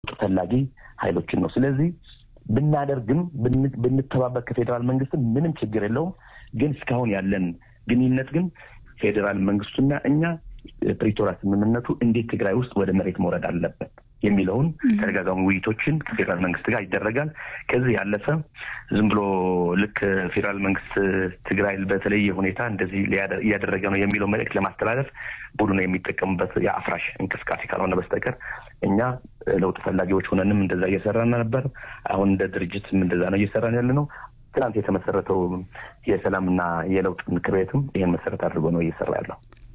ፈላጊ ኃይሎችን ነው። ስለዚህ ብናደርግም ብንተባበር ከፌዴራል መንግስትም ምንም ችግር የለውም። ግን እስካሁን ያለን ግንኙነት ግን ፌዴራል መንግስቱና እኛ ፕሪቶሪያ ስምምነቱ እንዴት ትግራይ ውስጥ ወደ መሬት መውረድ አለበት የሚለውን ተደጋጋሚ ውይይቶችን ከፌዴራል መንግስት ጋር ይደረጋል። ከዚህ ያለፈ ዝም ብሎ ልክ ፌዴራል መንግስት ትግራይ በተለየ ሁኔታ እንደዚህ እያደረገ ነው የሚለው መልእክት ለማስተላለፍ ቡድኑ የሚጠቀሙበት የአፍራሽ እንቅስቃሴ ካልሆነ በስተቀር እኛ ለውጥ ፈላጊዎች ሆነንም እንደዛ እየሰራን ነበር። አሁን እንደ ድርጅትም እንደዛ ነው እየሰራን ያለ ነው። ትናንት የተመሰረተው የሰላምና የለውጥ ምክር ቤትም ይህን መሰረት አድርጎ ነው እየሰራ ያለው።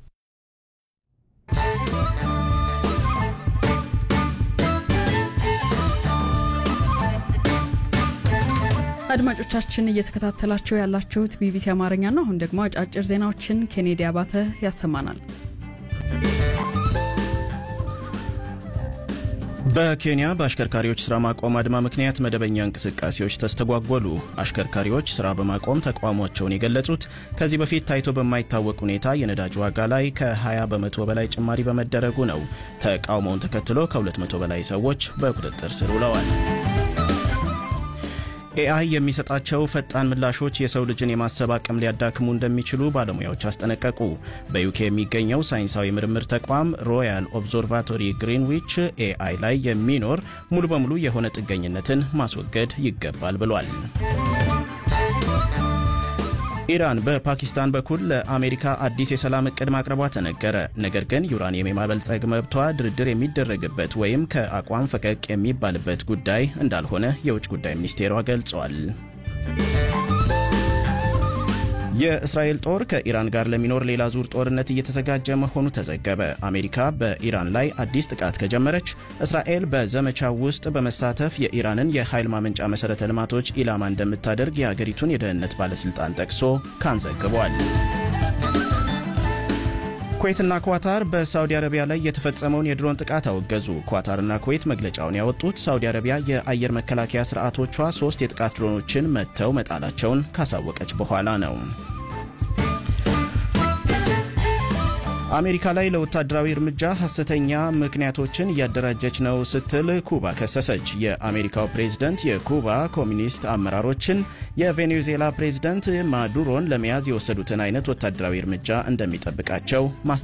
አድማጮቻችን እየተከታተላችሁ ያላችሁት ቢቢሲ አማርኛ ነው። አሁን ደግሞ አጫጭር ዜናዎችን ኬኔዲ አባተ ያሰማናል። በኬንያ በአሽከርካሪዎች ስራ ማቆም አድማ ምክንያት መደበኛ እንቅስቃሴዎች ተስተጓጎሉ። አሽከርካሪዎች ስራ በማቆም ተቃውሟቸውን የገለጹት ከዚህ በፊት ታይቶ በማይታወቅ ሁኔታ የነዳጅ ዋጋ ላይ ከ20 በመቶ በላይ ጭማሪ በመደረጉ ነው። ተቃውሞውን ተከትሎ ከ200 በላይ ሰዎች በቁጥጥር ስር ውለዋል። ኤአይ የሚሰጣቸው ፈጣን ምላሾች የሰው ልጅን የማሰብ አቅም ሊያዳክሙ እንደሚችሉ ባለሙያዎች አስጠነቀቁ። በዩኬ የሚገኘው ሳይንሳዊ ምርምር ተቋም ሮያል ኦብዘርቫቶሪ ግሪንዊች ኤአይ ላይ የሚኖር ሙሉ በሙሉ የሆነ ጥገኝነትን ማስወገድ ይገባል ብሏል። ኢራን በፓኪስታን በኩል ለአሜሪካ አዲስ የሰላም እቅድ ማቅረቧ ተነገረ። ነገር ግን ዩራኒየም የማበልጸግ መብቷ ድርድር የሚደረግበት ወይም ከአቋም ፈቀቅ የሚባልበት ጉዳይ እንዳልሆነ የውጭ ጉዳይ ሚኒስቴሯ ገልጿል። የእስራኤል ጦር ከኢራን ጋር ለሚኖር ሌላ ዙር ጦርነት እየተዘጋጀ መሆኑ ተዘገበ። አሜሪካ በኢራን ላይ አዲስ ጥቃት ከጀመረች እስራኤል በዘመቻው ውስጥ በመሳተፍ የኢራንን የኃይል ማመንጫ መሠረተ ልማቶች ኢላማ እንደምታደርግ የአገሪቱን የደህንነት ባለሥልጣን ጠቅሶ ካን ዘግቧል። ኩዌትና ኳታር በሳውዲ አረቢያ ላይ የተፈጸመውን የድሮን ጥቃት አወገዙ። ኳታርና ኩዌት መግለጫውን ያወጡት ሳውዲ አረቢያ የአየር መከላከያ ስርዓቶቿ ሶስት የጥቃት ድሮኖችን መትተው መጣላቸውን ካሳወቀች በኋላ ነው። አሜሪካ ላይ ለወታደራዊ እርምጃ ሐሰተኛ ምክንያቶችን እያደራጀች ነው ስትል ኩባ ከሰሰች። የአሜሪካው ፕሬዝደንት የኩባ ኮሚኒስት አመራሮችን የቬኔዙዌላ ፕሬዝደንት ማዱሮን ለመያዝ የወሰዱትን አይነት ወታደራዊ እርምጃ እንደሚጠብቃቸው ማስጠ